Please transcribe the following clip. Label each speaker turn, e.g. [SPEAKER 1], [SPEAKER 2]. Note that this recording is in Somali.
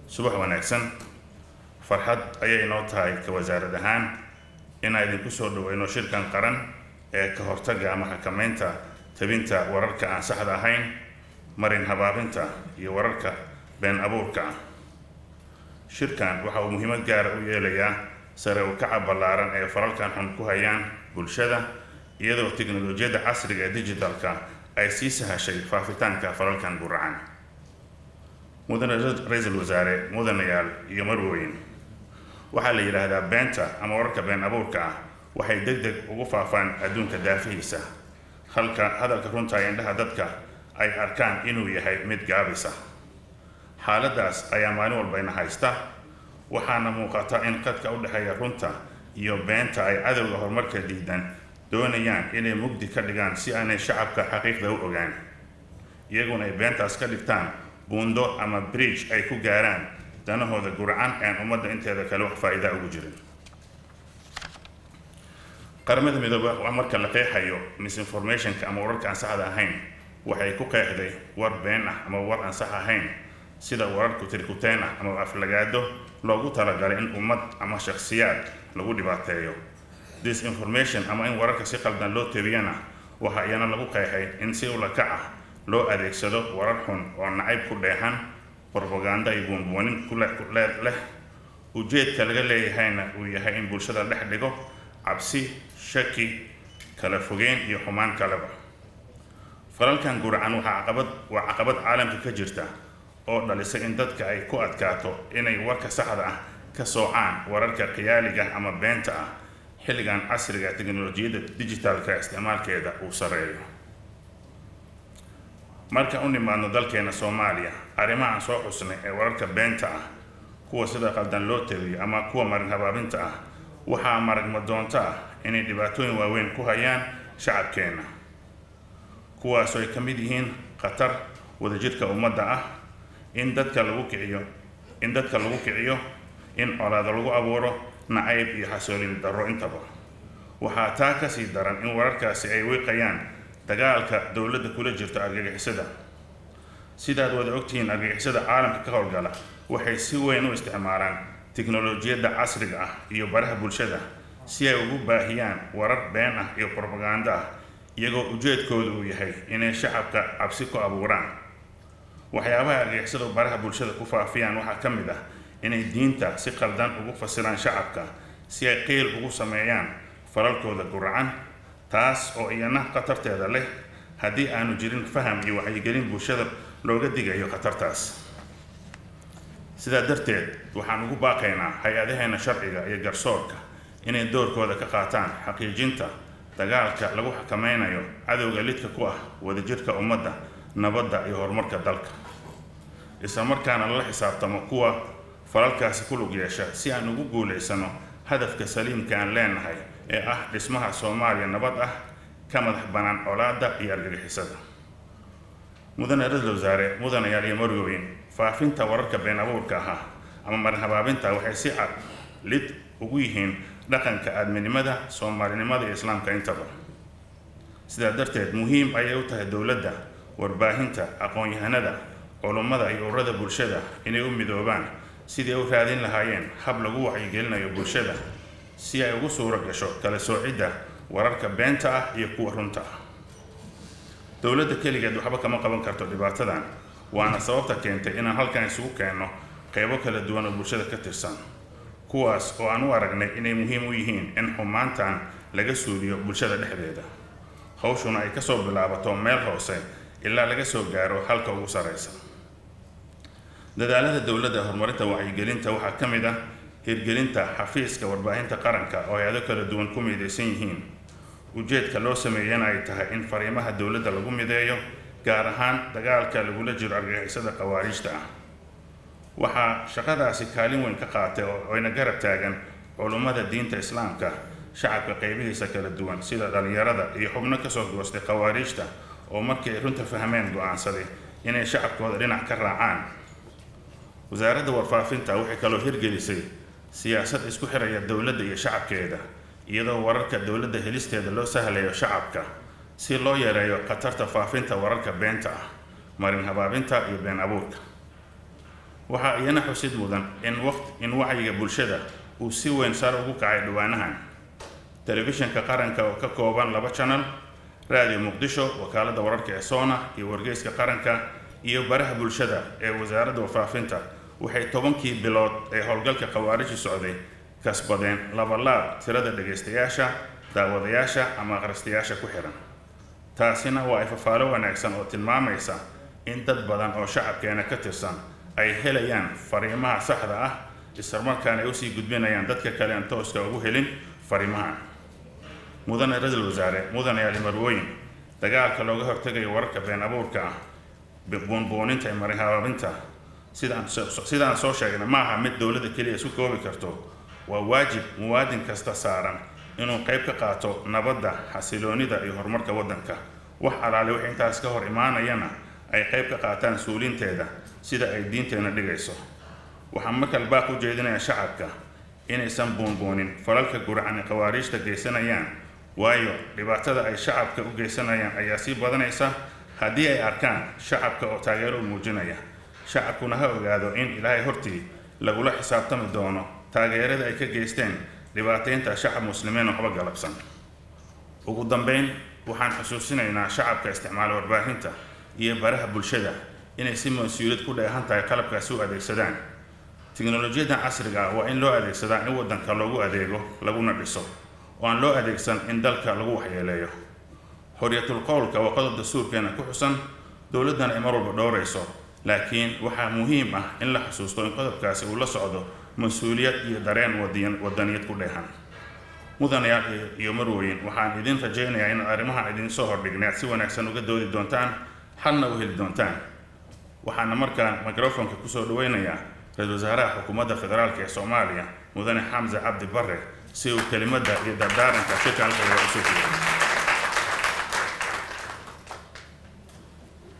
[SPEAKER 1] subax wanaagsan farxad ayay inoo tahay ka wasaarad ahaan inaan idinku soo dhaweyno shirkan qaran ee ka hortagga ama xakameynta tabinta wararka aan saxda ahayn marin habaabinta iyo wararka been abuurka ah shirkan waxa uu muhiimad gaara u yeelayaa sare u kaca ballaaran ee faralkan xun ku hayaan bulshada iyadoo tiknolojiyadda casriga ee digitalka ay sii sahashay faafitaanka falalkan guracan mudane ra-iisul wasaare mudanayaal iyo marweyn waxaa la yidhaahdaa beenta ama wararka been abuurka ah waxay deg deg ugu faafaan adduunka daafihiisa halka hadalka runta ee indhaha dadka ay arkaan inuu yahay mid gaabisa xaaladaas ayaa maalin walbayna haysta waxaana muuqata in qadka u dhexeeya runta iyo beenta ay cadowga horumarka diidan doonayaan inay mugdi ka dhigaan si aanay shacabka xaqiiqda u ogaan iyaguna ay beentaas ka dhigtaan buundo ama bridge ay ku gaaraan danahooda gurcan aan ummadda inteeda kale wax faa'iidaa ugu jirin qaramada midooba waa marka la qeexayo misinformationka ama wararka aan saxda ahayn waxay ku qeexday war been ah ama war aan sax ahayn sida wararku tirkuteen ah ama aflagaado loogu talagalay in ummad ama shakhsiyaad lagu dhibaateeyo disinformation ama in wararka si qaldan loo tabiyana waxa iyana lagu qeexay in si ulakac ah loo adeegsado warar xun oo nacayb ku dheexan brobaganda iyo buunbuunin kuleed leh ujeedka laga leeyahayna uu yahay in bulshada dhex dhigo cabsi shaki kala fogeyn iyo xumaan kaleba falalkan guracan waxaa caqabad waa caqabad caalamka ka jirta oo dhalisay in dadka ay ku adkaato inay warka saxda ah ka soocaan wararka khiyaaliga ama beenta ah xilligan casriga teknolojiyadda digitalka isticmaalkeeda uu sareeyo marka u nimaadno dalkeena soomaaliya arrimaha aan soo xusnay ee wararka beenta ah kuwa sida qaldan loo tabiyo ama kuwa marin habaabinta ah waxaa maragma doonto ah inay dhibaatooyin waaweyn ku hayaan shacabkeenna kuwaasoo ay ka mid yihiin khatar wadajirka ummadda ah in dadka lagu kiciyo in dadka lagu kiciyo in colaado lagu abuuro nacayb iyo xasoolin darro intaba waxaa taa kasii daran in wararkaasi ay wiiqayaan dagaalka dowladda kula jirto argagixisada sidaad wada ogtihiin argagixisada caalamka ka howlgala waxay si weyn u isticmaalaan tiknolojiyadda casriga ah iyo baraha bulshada si ay ugu baahiyaan warar been ah iyo brobaganda ah iyagoo ujeedkooda uu yahay inay shacabka cabsi ku abuuraan waxyaabaha argagixisadu baraha bulshada ku faafiyaan waxaa ka mid ah inay diinta si qaldan ugu fasiraan shacabka si ay qiil ugu sameeyaan falalkooda guracan taas oo iyana khatarteeda leh haddii aanu jirin faham iyo wacyigelin bulshada looga digayo khatartaas sidaa darteed waxaan ugu baaqaynaa hay-adaheena sharciga iyo garsoorka inay doorkooda ka qaataan xaqiijinta dagaalka lagu xakameynayo cadowga lidka ku ah wadajirka ummadda nabadda iyo horumarka dalka isla markaana lala xisaabtamo kuwa falalkaasi ku lug yeesha si aan ugu guulaysano hadafka saliimka aan leenahay ee ah dhismaha soomaaliya nabad ah ka madax bannaan colaadda iyo argagixisada mudane ra-isul wasaare mudanayaal iyo marwooyin faafinta wararka been abuurka ahaa ama marin habaabinta waxay si cad lid ugu yihiin dhaqanka aadminimada soomaalinimada iyo islaamka intaba sidaa darteed muhiim ayay u tahay dowladda warbaahinta aqoon-yahanada culummada iyo ururada bulshada inay u midoobaan sidii u raadin lahaayeen hab lagu wacyigelinayo bulshada si ay ugu suuro gasho kala soocidda wararka beenta ah iyo kuwa runta ah dowladda keligeed waxba kama qaban karto dhibaatadan waana sababta keentay inaan halkan isugu keenno qeybo kala duwan oo bulshada ka tirsan kuwaas oo aan u aragnay inay muhiim u yihiin in xumaantan laga suuliyo bulshada dhexdeeda hawshuna ay kasoo bilaabato meel hoose ilaa laga soo gaaro halka ugu sarreysa dadaalada dowladda horumarinta wacyigelinta waxaa ka mid ah hirgelinta xafiiska warbaahinta qaranka oo hay-ado kala duwan ku midaysan yihiin ujeedka loo sameeyana ay tahay in fariimaha dowladda lagu mideeyo gaar ahaan dagaalka lagula jiro argagixisada khawaariijta ah waxaa shaqadaasi kaalin weyn ka qaatay oo ayna garab taagan culummada diinta islaamka shacabka qeybihiisa kala duwan sida dhallinyarada iyo xubno kasoo goostay khawaariijta oo markii ay runta fahmeen go-aansaday inay shacabkooda dhinac ka raacaan wasaaradda warfaafinta waxay kaloo hirgelisay siyaasad isku xiraya dowladda iyo shacabkeeda iyadoo wararka dowladda helisteeda loo sahlayo shacabka si loo yareeyo khatarta faafinta wararka beenta ah marin habaabinta iyo been abuurka waxaa iyana xusid mudan in waqt in wacyiga bulshada uu si weyn sare ugu kacay dhawaanahan telefishinka qaranka oo ka kooban laba channel raadiyo muqdisho wakaaladda wararka ee soona iyo wargeyska qaranka iyo baraha bulshada ee wasaaradda warfaafinta waxay tobankii bilood ee howlgalka khawaariji socday kasbadeen labalaab tirada dhegaystayaasha daawadayaasha ama akhristayaasha ku xihan taasina waa ifafaalo wanaagsan oo tilmaamaysa in dad badan oo shacabkeena ka tirsan ay helayaan fariimaha saxda ah islamarkaana ay usii gudbinayaan dadka kale aan tooska ugu helin fariimaha mudane ra-iisul wasaare mudane ali marwooyin dagaalka looga hortegayo wararka been abuurka ah buunbuuninta iyo marinhabaabinta sidaan sidaan soo sheegnay ma aha mid dowladda keliya isu koobi karto waa waajib muwaadin kasta saaran inuu qayb ka qaato nabadda xasiloonida iyo horumarka waddanka wax alaale wix intaas ka hor imaanayana ay qayb ka qaataan suulinteeda sida ay diinteenna dhigayso waxaan markale baaq u jeedinayaa shacabka inaysan buunbuunin falalka guracan ee khawaariijta geysanayaan waayo dhibaatada ay shacabka u geysanayaan ayaa sii badanaysa haddii ay arkaan shacabka oo taageero u muujinaya shacabkuna ha ogaado in ilaahay hortii lagula xisaabtami doono taageerada ay ka geysteen dhibaataynta shacab muslimiin waxba galabsan ugu dambeyn waxaan xusuusinaynaa shacabka isticmaala warbaahinta iyo baraha bulshada inay si mas-uuliyad ku dheehan tahay qalabkaasi u adeegsadaan tiknolojiyaddan casriga ah waa in loo adeegsadaa in waddanka loogu adeego laguna dhiso oo aan loo adeegsan in dalka lagu waxyeeleeyo xorriyatul qowlka waa qodob dastuurkeena ku xusan dowladdana ay mar walba dhowrayso laakiin waxaa muhiim ah in la xusuusto in qodobkaasi uu la socdo mas-uuliyad iyo dareen wadiyan wadaniyad ku dheehan mudanayaal iyo marweyn waxaan idin rajaynayaa in arrimaha idin soo hordhignay aad si wanaagsan uga doodi doontaan xalna u heli doontaan waxaana markaan microfonka kusoo dhaweynayaa ra-isul wasaaraha xukuumadda federaalk ee soomaaliya mudane xamse cabdi bare si uu kelimadda iyo dardaaranka shirka halkayga usoo jiyo